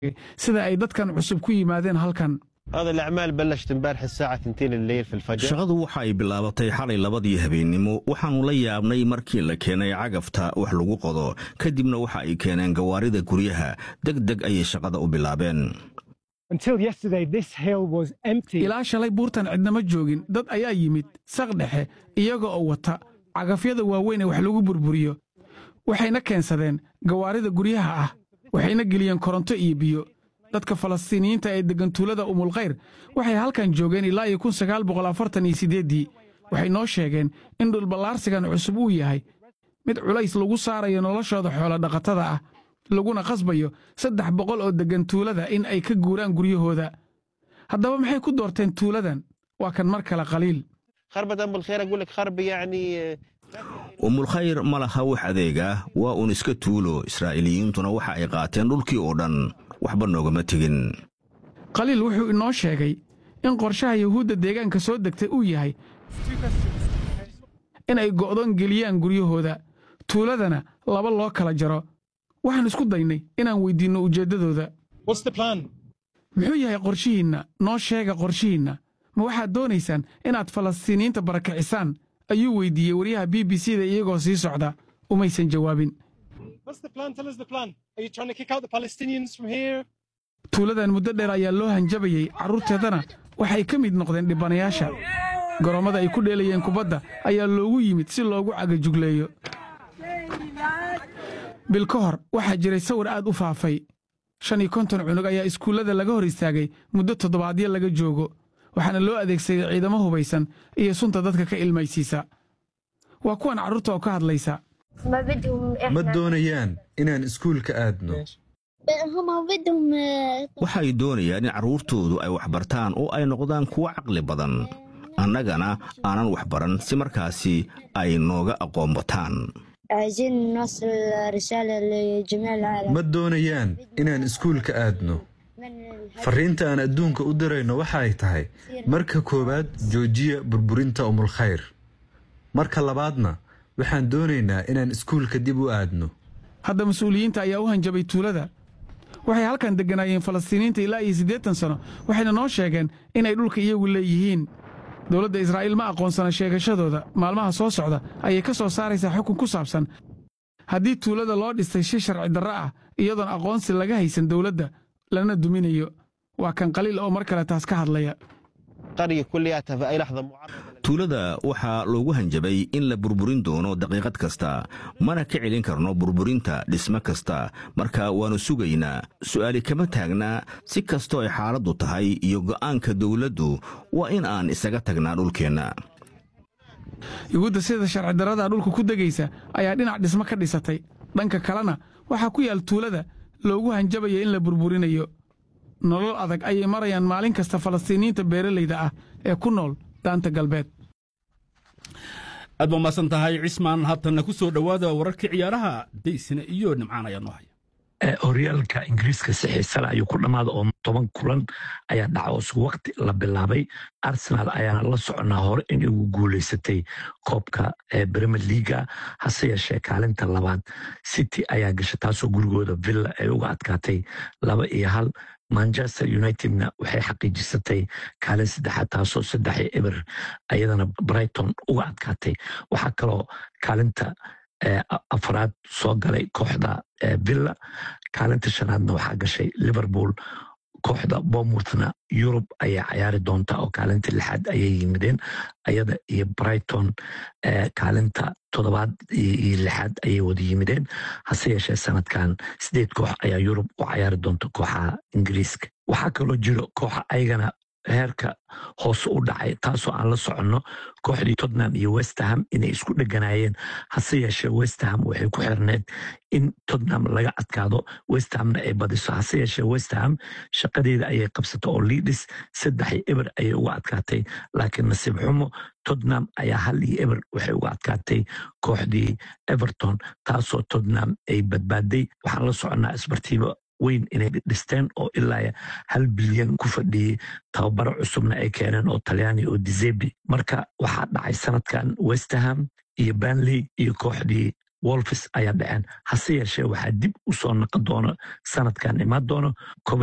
sida ay dadkan cusub ku yimaadeen halkan هذا الأعمال بلشت امبارح الساعة 2 الليل في الفجر shaqadu waxa ay bilaabatay xalay labadii habeennimo waxaannu la yaabnay markii la keenay cagafta wax lagu qodo kadibna waxa ay keeneen gawaarida guryaha deg deg ayay shaqada u bilaabeen Until yesterday, this hill was empty. ilaa shalay buurtan cidnama joogin dad ayaa yimid saq dhexe iyaga oo wata cagafyada waaweyn ee wax lagu burburiyo waxayna keensadeen gawaarida guryaha ah waxayna geliyeen koronto iyo biyo dadka falastiiniyiinta ee deggan tuulada umulkhayr waxay halkan joogeen ilaa iyo kun sagaal boqol afartan iyo siddeeddii waxay noo sheegeen in dhulballaarsigan cusub uu yahay mid culays lagu saarayo noloshooda xoolodhaqatada ah laguna qasbayo saddex boqol oo deggan tuulada in ay ka guuraan guryahooda haddaba maxay ku doorteen tuuladan waa kan mar kale qaliil خربة أم الخير أقول لك خرب يعني umulkhayr ma laha wax adeega waa uun iska tuulo israa'iiliyiintuna waxa ay qaateen dhulkii oo dhan waxba noogama tegin qaliil wuxuu inoo sheegay in qorshaha yuhuudda deegaanka soo degtay uu yahay in ay go'doon geliyaan guryahooda tuuladana laba loo kala jaro waxaan isku daynay inaan weyddiinno ujeeddadooda What's the plan? muxuu yahay qorshihiinna noo sheega qorshihiinna ma waxaad doonaysaan inaad falastiiniyiinta barakicisaan ayuu weyddiiyey waryaha b b c da iyagoo sii socda umaysan jawaabin What's the plan? Tell us the plan. Are you trying to kick out the Palestinians from here? tuuladan muddo dheer ayaa loo hanjabayey carruurteedana waxay ka mid noqdeen dhibanayaasha goroommada ay ku dheelayeen kubadda ayaa loogu yimid si loogu cagajugleeyo bil ka hor waxaa jiray sawir aad u faafay shan iyo konton cunug ayaa iskuullada laga hor istaagay muddo toddobaadyo laga joogo waxaana loo adeegsaday ciidamo hubaysan iyo sunta dadka ka ilmaysiisa waa kuwan carruurta oo ka hadlaysa ما بدهم ma إحنا doonayaan inaan iskuulka aadno هم بدهم waxay doonayaan in carruurtoodu ay waxbartaan oo ay noqdaan kuwo caqli badan annagana aanan waxbaran si markaasi ay nooga aqoon bataan عايزين نوصل رسالة لجميع العالم ma doonayaan inaan iskuulka aadno من الحج farriinta aan adduunka u dirayno waxa ay tahay marka koowaad joojiya burburinta umulkhayr marka labaadna waxaan doonaynaa inaan iskuulka dib u aadno hadda mas-uuliyiinta ayaa u hanjabay tuulada waxay halkan degganaayeen falastiiniinta ilaa iyo siddeetan sano waxayna noo sheegeen inay dhulka iyagu leeyihiin dowladda israa'iil ma aqoonsana sheegashadooda maalmaha soo socda ayay ka soo saaraysaa xukun ku saabsan haddii tuulada loo dhistay shi sharci darro ah iyadoon aqoonsi laga haysan dowladda lana duminayo waa kan qaliil oo mar kale taas ka hadlaya قرية كلياتها في أي لحظة معرضة tuulada waxaa loogu hanjabay in la burburin doono daqiiqad kasta mana ka celin karno burburinta dhisme kasta marka waannu sugaynaa su'aali kama taagnaa si kastoo ay xaaladdu tahay iyo go'aanka dawladdu waa in aan isaga tagnaa dhulkeenna yuhuudda sida sharci darrada dhulka ku degaysa ayaa dhinac dhismo ka dhisatay dhanka kalena waxaa ku yaal tuulada loogu hanjabaya in la burburinayo nolol adag ayay marayaan maalin kasta falastiiniyiinta beeralayda ah ee ku nool daanta galbeed aad baa mahadsan tahay cismaan haatanna ku soo dhowaada wararkii ciyaaraha daysina iyo nimcaan ayaa noo haya ee horyaalka ingiriiska si xiisale ayuu ku dhammaaday oo toban kulan ayaa dhaca oo isku waqti la bilaabay arsenal ayaana la soconaa hore in ugu guuleysatay koobka ee premier leaga hase yeeshee kaalinta labaad city ayaa gashay taasoo gurigooda villa ay uga adkaatay laba iyo hal manchester unitedna waxay xaqiijisatay kaalin saddexaad taasoo saddex iyo eber ayadana brighton uga adkaatay waxaa kaloo kaalinta ee afraad soo galay kooxda ee villa kaalinta shanaadna waxaa gashay liverpool kooxda bournemouthna yurub ayaa cayaari doonta oo kaalinta lixaad ayay yimideen ayada iyo brighton ee kaalinta toddobaad iyo iyo lixaad ayay wada yimideen hase yeeshee sanadkan sideed koox ayaa yurub u cayaari doonta kooxaha ingiriiska waxaa kaloo jiro kooxa ayagana heerka hoose u dhacay taasoo aan la soconno kooxdii tottenham iyo westerham inay isku dheganaayeen hase yeeshee westerham waxay ku xirneed in tottenham laga adkaado westerhamna ay badiso hase yeeshee westerham shaqadeeda ayay qabsatay oo liidis saddex iyo eber ayay uga adkaatay laakiin nasiib xumo tottenham ayaa hal iyo eber waxay uga adkaatay kooxdii everton taasoo tottenham ay badbaaday waxaan la soconnaa isbartiibo weyn inay dhisteen oo ilaa hal bilyan ku fadhiyey tababaro cusubna ay keeneen oo talyaani oo dizebi marka waxaa dhacay sanadkan westerham iyo banley iyo kooxdii wolfis ayaa dhaceen hase yeeshee waxaa dib u soo naqon doona sanadkan imaan doono